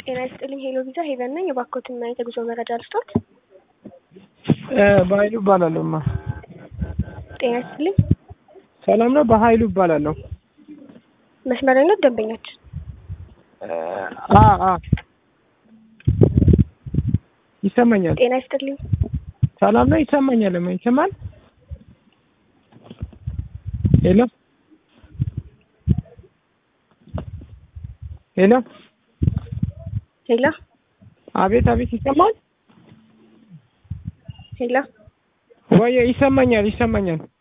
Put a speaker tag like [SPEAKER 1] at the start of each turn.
[SPEAKER 1] ጤና ይስጥልኝ ሄሎ ቪዛ ሄቨን ነኝ። የባኮትን እና የጉዞ መረጃ ልስጦት።
[SPEAKER 2] በሀይሉ እባላለሁ። ማ
[SPEAKER 1] ጤና ይስጥልኝ
[SPEAKER 2] ሰላም ነው? በሀይሉ እባላለሁ።
[SPEAKER 1] መስመረኞች ደንበኛችን
[SPEAKER 2] አ አ ይሰማኛል።
[SPEAKER 1] ጤና ይስጥልኝ
[SPEAKER 2] ሰላም ነው? ይሰማኛል። ማ ይሰማል? ሄሎ ሄሎ
[SPEAKER 1] ሄሎ
[SPEAKER 2] አቤት አቤት፣ ይሰማል
[SPEAKER 1] ሄሎ
[SPEAKER 2] ወይ? ይሰማኛል፣ ይሰማኛል።